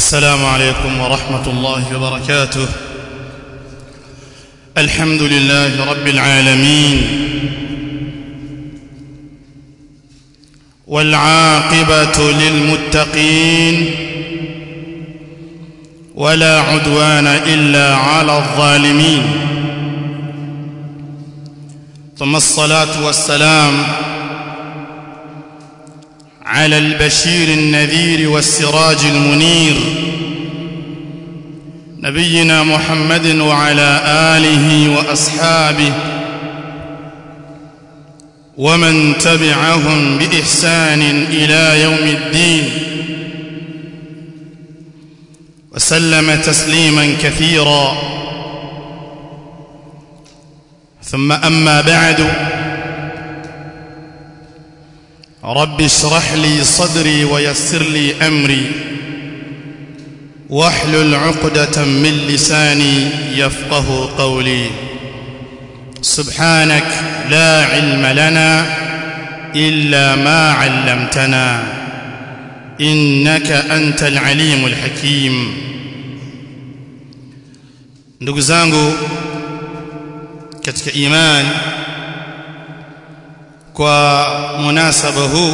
السلام عليكم ورحمة الله وبركاته الحمد لله رب العالمين والعاقبة للمتقين ولا عدوان إلا على الظالمين ثم الصلاة والسلام على البشير النذير والسراج المنير نبينا محمد وعلى آله وأصحابه ومن تبعهم بإحسان إلى يوم الدين وسلم تسليما كثيرا ثم أما بعد رب اشرح لي صدري ويسر لي أمري واحلل عقدة من لساني يفقه قولي سبحانك لا علم لنا إلا ما علمتنا إنك أنت العليم الحكيم ndugu zangu katika imani kwa munasaba huu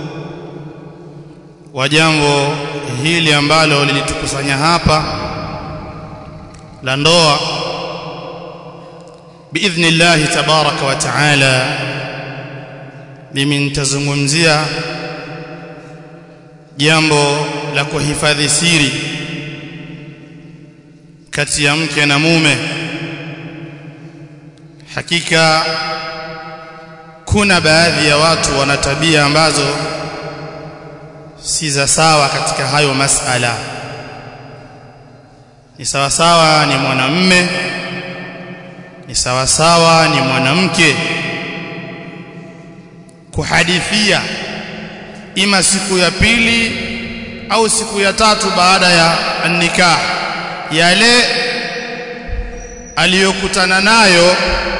wa jambo hili ambalo lilitukusanya hapa la ndoa biidhnillahi tabaraka wa taala mimi nitazungumzia jambo la kuhifadhi siri kati ya mke na mume hakika kuna baadhi ya watu wana tabia ambazo si za sawa katika hayo masala ni sawa sawa ni mwanamme ni sawa sawa ni mwanamke kuhadithia ima siku ya pili au siku ya tatu baada ya nikah yale aliyokutana nayo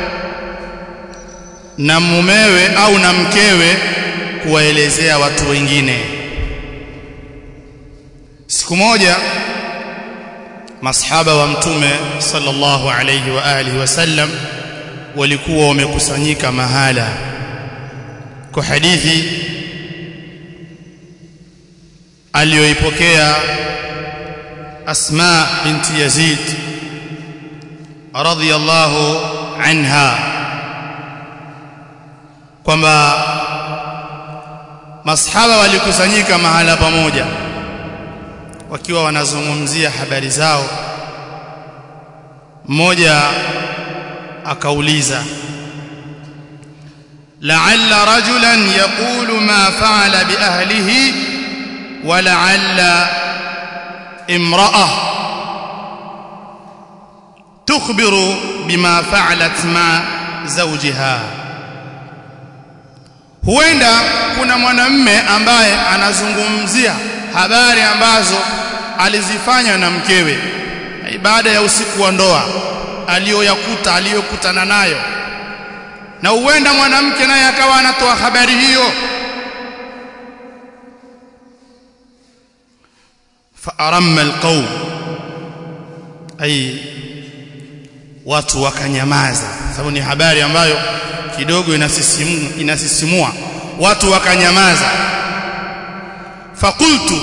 na mumewe au na mkewe kuwaelezea watu wengine siku moja masahaba wa mtume sallallahu alayhi wa alihi wasallam walikuwa wamekusanyika mahala kwa hadithi aliyoipokea Asma binti Yazid radhiyallahu anha kwamba masahaba walikusanyika mahala pamoja wakiwa wanazungumzia habari zao mmoja akauliza la'alla rajulan yaqulu ma fa'ala bi ahlihi wa la'alla imra'a tukhbiru bima fa'alat ma zawjiha huenda kuna mwanamme ambaye anazungumzia habari ambazo alizifanya na mkewe baada ya usiku wa ndoa aliyoyakuta aliyokutana nayo na huenda mwanamke naye akawa anatoa habari hiyo faaramma alqawm ay watu wakanyamaza sababu ni habari ambayo kidogo inasisimua inasisimua watu wakanyamaza faqultu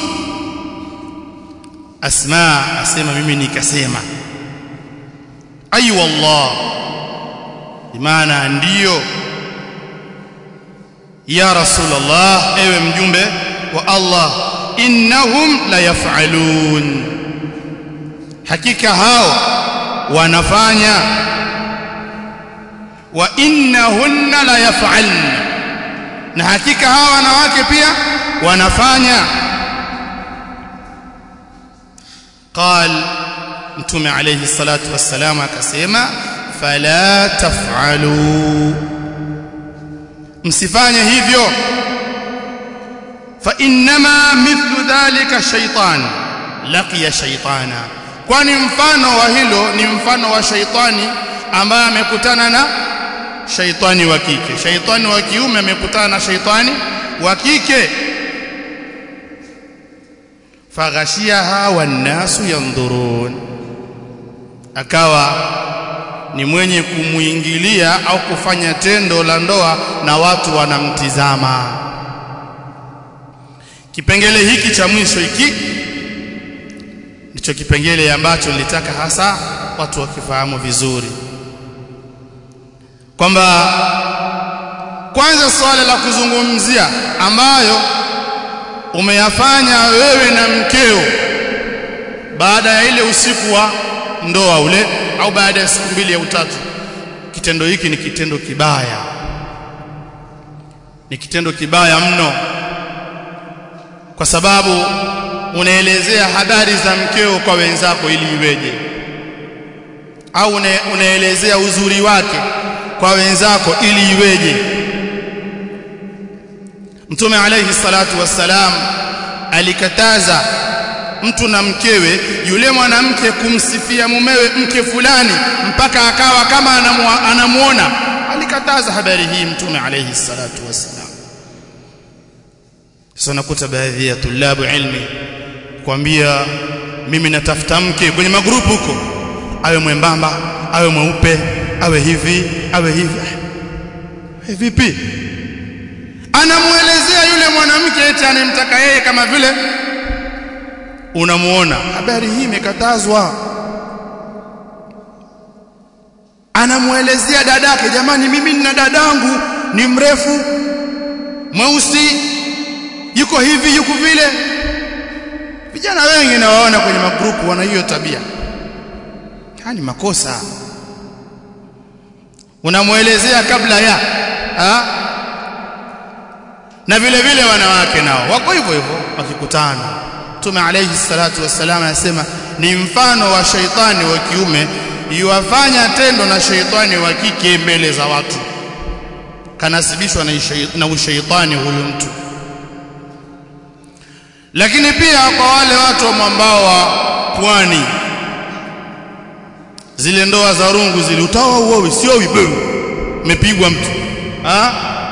asma asema mimi nikasema ay wallah bimaana ndiyo ya rasulullah ewe mjumbe wa Allah innahum la yaf'alun hakika hao wanafanya wa innahunna la yaf'alna na hakika hawa wanawake pia wanafanya قال mtume alayhi salatu wassalam akasema fala taf'alu msifanye hivyo fa inma mithlu dhalika shaytan laqiya shaytana kwani mfano wa hilo ni mfano wa shaytani ambaye amekutana na shaytani wa kike shaytani wa kiume amekutana na shaytani wa kike faghashiyaha wannasu yandhurun akawa ni mwenye kumuingilia au kufanya tendo la ndoa na watu wanamtizama kipengele hiki cha mwisho hiki ndicho kipengele ambacho nilitaka hasa watu wakifahamu vizuri kwamba kwanza swala la kuzungumzia ambayo umeyafanya wewe na mkeo baada ya ile usiku wa ndoa ule au baada ya siku mbili au tatu kitendo hiki ni kitendo kibaya ni kitendo kibaya mno kwa sababu unaelezea habari za mkeo kwa wenzako ili iweje au unaelezea uzuri wake kwa wenzako ili iweje Mtume alayhi salatu wassalam alikataza mtu na mkewe yule mwanamke kumsifia mumewe mke fulani mpaka akawa kama anamuona alikataza habari hii Mtume alayhi salatu wassalam sasa nakuta baadhi ya tulabu ilmi kwambia mimi natafuta mke kwenye magrupu huko awe mwembamba awe mweupe awe hivi awe hivi hey, vipi anamuelezea yule mwanamke eti anemtaka yeye kama vile unamuona habari hii imekatazwa anamuelezea dadake jamani mimi nina dadangu ni mrefu mweusi yuko hivi yuko vile vijana wengi nawaona kwenye magrupu wana hiyo tabia hani makosa unamuelezea kabla ya ha? na vile vile wanawake nao wako hivyo hivyo wakikutana Mtume alayhi salatu wassalam anasema ni mfano wa shaitani wa kiume yuwafanya tendo na shaitani wa kike mbele za watu kanasibishwa na, na ushaitani huyu mtu lakini pia kwa wale watu wa mwambao wa pwani zile ndoa za rungu zile utaoa uowi sio wewe umepigwa mtu ha?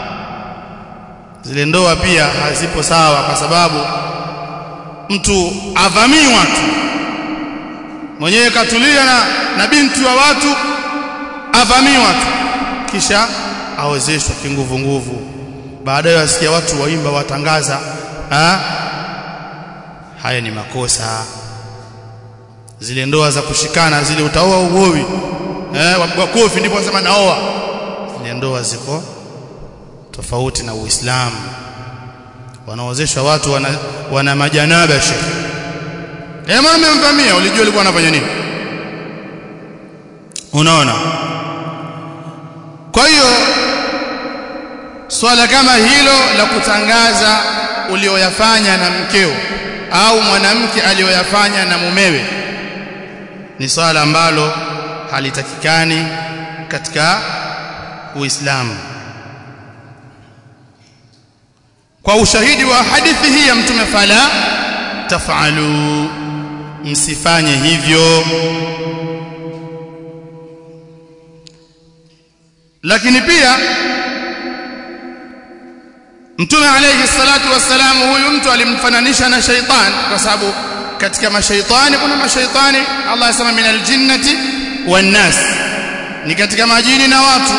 zile ndoa pia hazipo sawa kwa sababu mtu avamii watu mwenyewe katulia na, na binti wa watu avamii watu kisha awezeshwa kinguvu nguvu baadaye wasikia watu waimba watangaza ha? haya ni makosa zile ndoa za kushikana zile utaoa uowi eh wapigwa kofi ndipo wasema naoa zile ndoa ziko tofauti na Uislamu wanaozesha watu wana, wana majanaba shekhi eh mama amemvamia ulijua alikuwa anafanya nini unaona kwa hiyo swala kama hilo la kutangaza ulioyafanya na mkeo au mwanamke aliyoyafanya na mumewe ni swala ambalo halitakikani katika Uislamu kwa ushahidi wa hadithi hii ya mtume fala tafalu msifanye hivyo lakini pia mtume alayhi salatu wassalam huyu mtu alimfananisha na shaitan kwa sababu katika mashaitani kuna mashaitani Allah asema minal jinnati wan nas ni katika majini na watu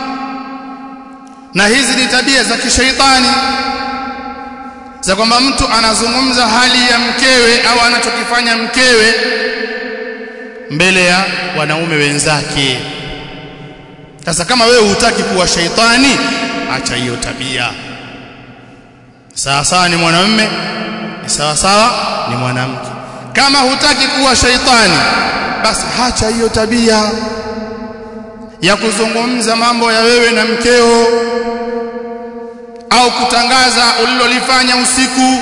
na hizi ni tabia za kishaitani za kwamba mtu anazungumza hali ya mkewe au anachokifanya mkewe mbele ya wanaume wenzake sasa kama wewe hutaki kuwa shaitani acha hiyo tabia sawa sawa ni mwanamume ni sawa sawa ni mwanamke kama hutaki kuwa shaitani basi hacha hiyo tabia ya kuzungumza mambo ya wewe na mkeo au kutangaza ulilolifanya usiku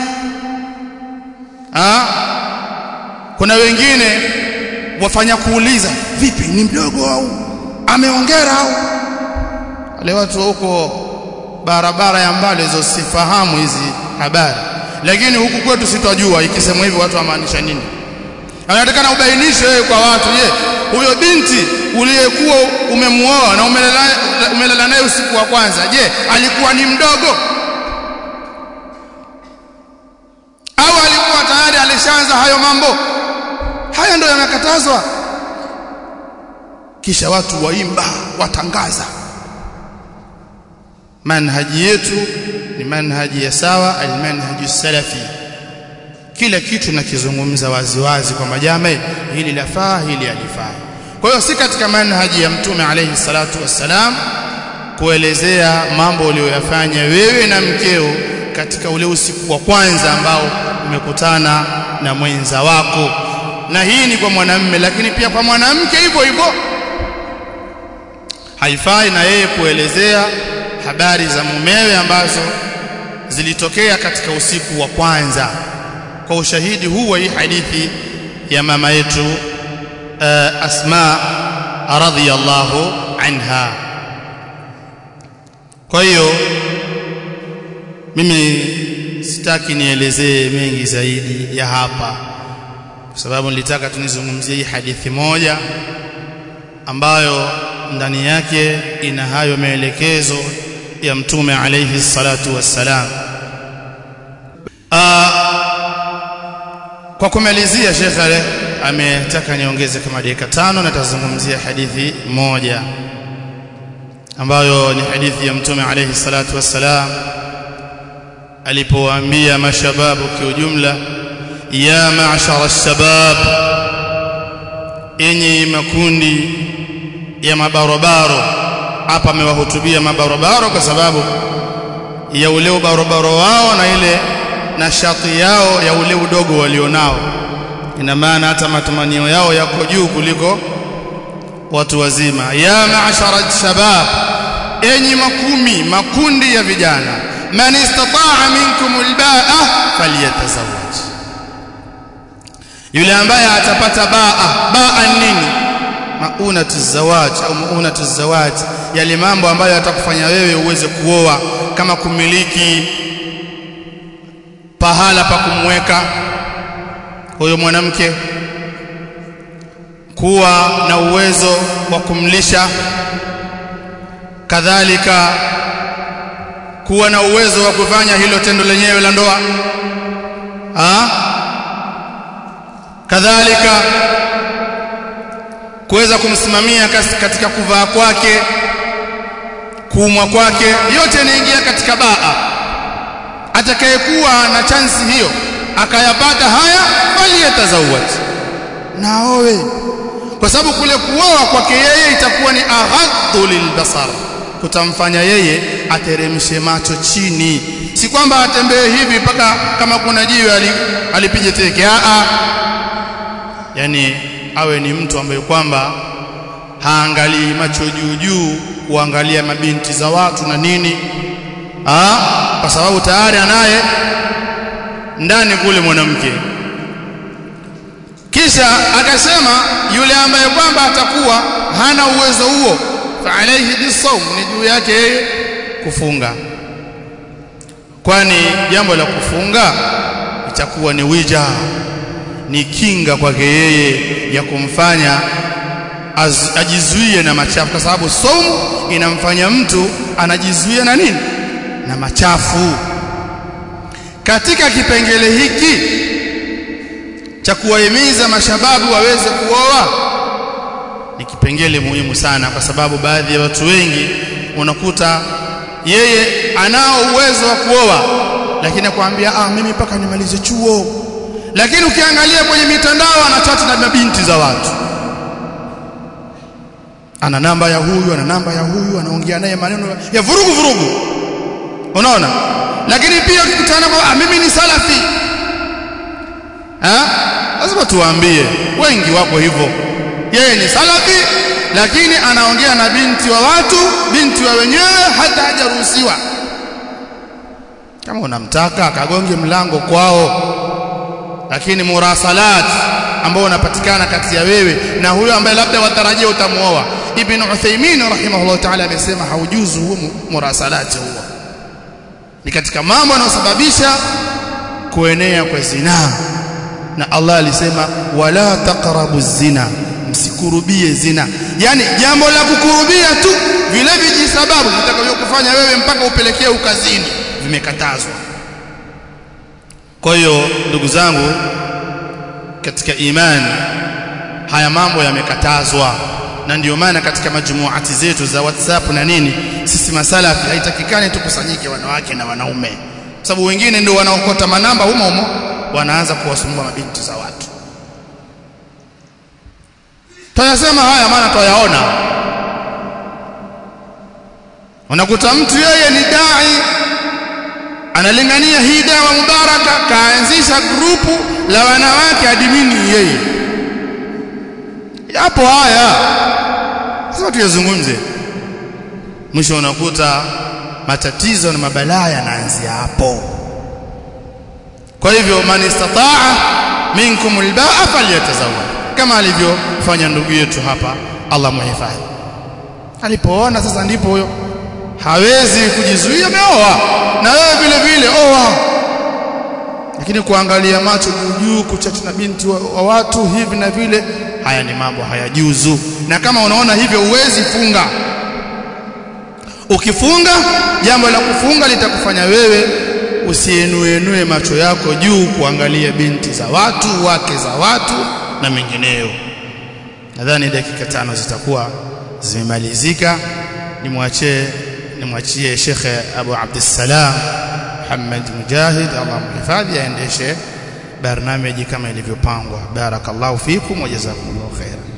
ha? kuna wengine wafanya kuuliza vipi ni mdogo au ameongera au wale watu huko barabara ya mbali hizo sifahamu hizi habari lakini huku kwetu sitojua ikisemwa hivyo watu wamaanisha nini anatakana ubainishe wewe kwa watu je huyo binti uliyekuwa umemuoa na umelala naye usiku wa kwanza je alikuwa ni mdogo au alikuwa tayari alisha yakatazwa kisha watu waimba watangaza manhaji yetu ni manhaji ya sawa almanhaju salafi kila kitu nakizungumza waziwazi kwamba jamii hili lafaa hili halifai kwa hiyo si katika manhaji ya mtume alayhi salatu wassalam kuelezea mambo uliyoyafanya wewe na mkeo katika ule usiku wa kwanza ambao umekutana na mwenza wako na hii ni kwa mwanamme lakini pia kwa mwanamke hivyo hivyo haifai na yeye kuelezea habari za mumewe ambazo zilitokea katika usiku wa kwanza kwa ushahidi huu wa hii hadithi ya mama yetu uh, Asma radhiyallahu anha kwa hiyo mimi sitaki nielezee mengi zaidi ya hapa kwa sababu nilitaka tunizungumzie hii hadithi moja ambayo ndani yake ina hayo maelekezo ya mtume alayhi salatu wassalam kwa kumalizia shekhe ametaka niongeze kama dakika tano na tazungumzia hadithi moja ambayo ni hadithi ya mtume alayhi salatu wassalam alipowaambia mashababu kiujumla ya ma'shara ash-shabab enyi makundi ya mabarobaro hapa amewahutubia mabarobaro kwa sababu ya ule ubarobaro wao na ile nashati yao ya ule udogo walionao ina maana hata matamanio yao yako juu kuliko watu wazima ya ma'shara shabab enyi makumi makundi ya vijana man istata'a minkum albaa falyatazawwaj yule ambaye atapata baa baa nini maunatu zawaj au maunatu zawaj yale mambo ambayo yatakufanya wewe uweze kuoa kama kumiliki pahala pa kumweka huyo mwanamke kuwa na uwezo wa kumlisha kadhalika kuwa na uwezo wa kufanya hilo tendo lenyewe la ndoa ah kadhalika kuweza kumsimamia katika kuvaa kwake kuumwa kwake yote yanaingia katika baa atakayekuwa na chansi hiyo akayapata haya bali yatazawaj naowe kwa sababu kule kuoa kwake yeye itakuwa ni aghaddu lilbasar kutamfanya yeye ateremshe macho chini si kwamba atembee hivi mpaka kama kuna jiwe alipige teke a yani awe ni mtu ambaye kwamba haangalii macho juu juu kuangalia mabinti za watu na nini ah kwa sababu tayari anaye ndani kule mwanamke kisha akasema yule ambaye kwamba atakuwa hana uwezo huo fa alayhi bisawm ni juu yake yeye kufunga kwani jambo la kufunga itakuwa ni wija ni kinga kwake yeye ya kumfanya ajizuie na machafu kwa sababu saumu inamfanya mtu anajizuia na nini na machafu katika kipengele hiki cha kuwahimiza mashababu waweze kuoa ni kipengele muhimu sana kwa sababu baadhi ya watu wengi unakuta yeye anao uwezo wa kuoa lakini akwambia ah mimi mpaka nimalize chuo lakini ukiangalia kwenye mitandao anachati na mabinti za watu ana namba ya huyu ana namba ya huyu anaongea naye maneno ya vurugu vurugu unaona lakini pia ukikutana kwa ah, mimi ni salafi ha lazima tuwaambie wengi wako hivyo yeye ni salafi lakini anaongea na binti wa watu binti wa wenyewe hata hajaruhusiwa kama unamtaka akagonge mlango kwao lakini murasalat ambao unapatikana kati ya wewe na huyo ambaye labda watarajia utamuoa ibn Uthaymeen rahimahullah ta'ala amesema haujuzu huo murasalat huo ni katika mambo yanayosababisha kuenea kwa zinaa na Allah alisema wala taqrabu zina msikurubie zina yani jambo la kukurubia tu vile vijisababu vitakavyokufanya wewe mpaka upelekee ukazini vimekatazwa kwa hiyo ndugu zangu katika imani haya mambo yamekatazwa na ndio maana katika majumuati zetu za WhatsApp na nini sisi masalafi haitakikani tukusanyike wanawake na wanaume sababu wengine ndio wanaokota manamba humo humo wanaanza kuwasumbua mabinti za watu tunasema haya maana twayaona unakuta mtu yeye ni dai analingania hii dawa mubaraka kaanzisha grupu la wanawake adimini yeye yapo haya sasa tuyazungumze mwisho unakuta matatizo na mabalaa yanaanzia hapo kwa hivyo man istataa minkum albaa falyatazawwaj kama alivyofanya ndugu yetu hapa Allah muhifadhi alipoona sasa ndipo huyo hawezi kujizuia ameoa na wewe vile vile oa lakini kuangalia macho juu juu kuchati na binti wa, wa watu hivi na vile haya ni mambo hayajuzu na kama unaona hivyo uwezi funga ukifunga jambo la kufunga litakufanya wewe usienuenue macho yako juu kuangalia binti za watu wake za watu na mengineyo nadhani dakika tano zitakuwa zimemalizika nimwachie nimwachie Sheikh Abu Abdussalam Muhammad Mujahid Allah mhifadhi aendeshe barnamiji kama ilivyopangwa barakallahu fikum wa jazakumullahu khairan